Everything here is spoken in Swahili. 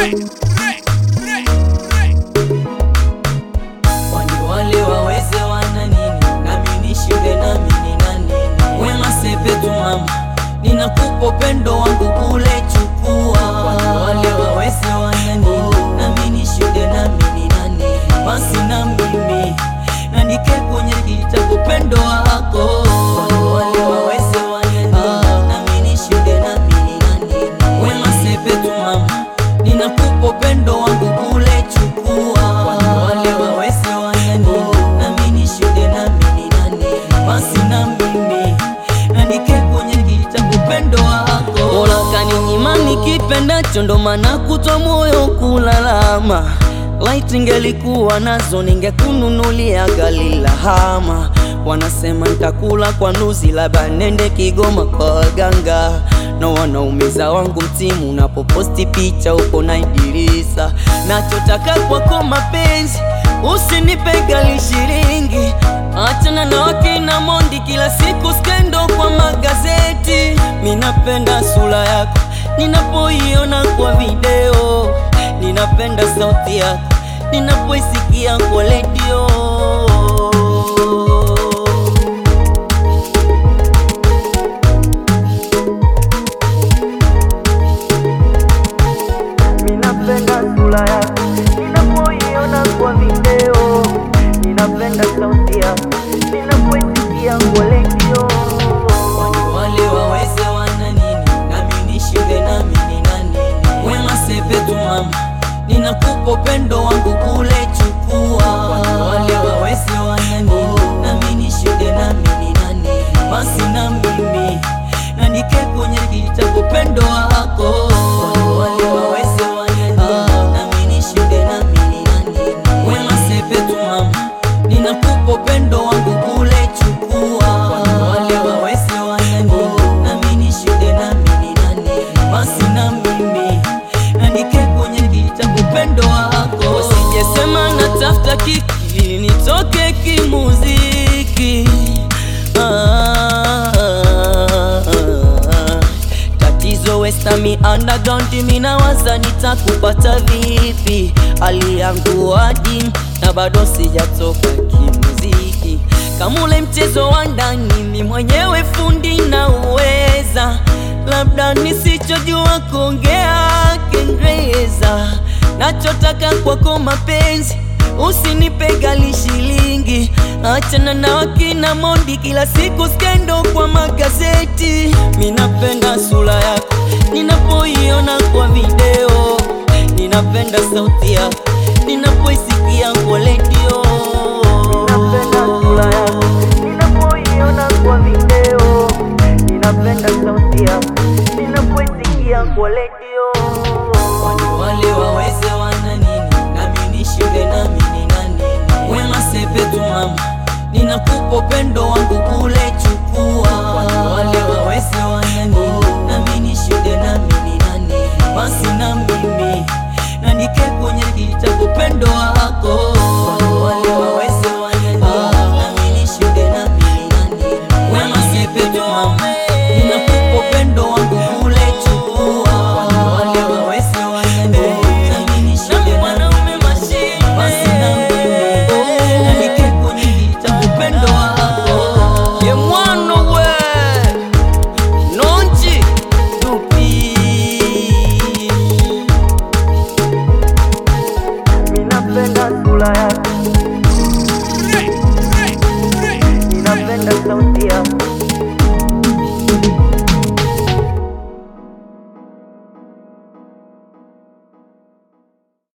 Kwani wale waweze wana nini? Nami nishinde nami nina nini? Wema sepetu mama, ninakupa upendo wangu kule chukua. Kwani wale waweze wana nini? Nami nishinde nami nina nini? Basi na mimi nandike kwenye kitabu upendo wako. Kwani wale waweze wana nini? Nami nishinde nami nina nini? Wema sepetu mama, ninakupa upendo wangu kule chukua. Kwani wale waweze wana nini? Nami nishinde nami nina nini? Basi na mimi nandike kwenye kitabu upendo wako. Mola kaninyima nikipendacho, ndo maana kutwa moyo kulalama. Light ingelikuwa nazo ningekununulia gari la hama. Wanasema nitakula kwa nuzi, labda nende Kigoma kwa waganga na wanaumiza wangu mtimu unapoposti picha uko na Idirisa. Nachotaka kwako mapenzi, usinipe gali shilingi. Achana na wakina Mondi, kila siku skendo kwa magazeti. Minapenda sura yako ninapoiona kwa video, ninapenda sauti yako ninapoisikia kwa redio. Ninapenda sura yako ninapoiona kwa video, ninapenda sauti yako ninapoisikia kwa redio. Kwani wale waweze wana nini? Nami nishinde nami nina nini? Wema sepetu mama, ninakupa upendo wangu kule chukua. Kwani wale waweze wana nini? Nami nishinde nami nina nini? Basi na mimi nandike kwenye kitabu upendo wako. Kwani wale waweze wana nini? Nami nishinde nami nina nini? Wema sepetu mama, ninakupa upendo wangu kule chukua. Kwani wale waweze wana nini? Nami nishinde nami nina nini? Basi na mimi nandike kwenye kitabu upendo wako. Usijesema natafuta kiki nitoke kimuziki. Ah, Tatizo westami underground mina waza nitakupata vipi? Hali yangu wadi na bado sijatoka kimuziki. Kama ule mchezo wa ndani mi mwenyewe fundi na uweza, labda nisichojua kuongea Kiingereza. Nachotaka kwako mapenzi Usinipe gali shilingi, achana na wakina Mondi, kila siku skendo kwa magazeti. Minapenda sura yako ninapoiona kwa video, ninapenda sauti yako ninapoisikia kwa redio. Ninapenda sura yako ninapoiona kwa video, ninapenda sauti yako ninapoisikia kwa redio. Kwani wale waweze wana nini? Nami nishinde nami nina nini? Wema sepetu mama, ninakupa upendo wangu kule chukua. Kwani wale waweze wana nini? Nami nishinde nami nina nini? Basi na mimi nandike kwenye kitabu upendo wako. Kwani wale waweze wana nini? Nami nishinde nami nina nini? Wema sepetu mama, ninakupa upendo wangu kule chukua. Kwani wale waweze wana nini? Nami nishinde nami nina nini? Basi na mimi nandike kwenye kitabu upendo wako. Ye mwana we Nonji Dupi Ninapenda sura yako Ninapenda sauti yako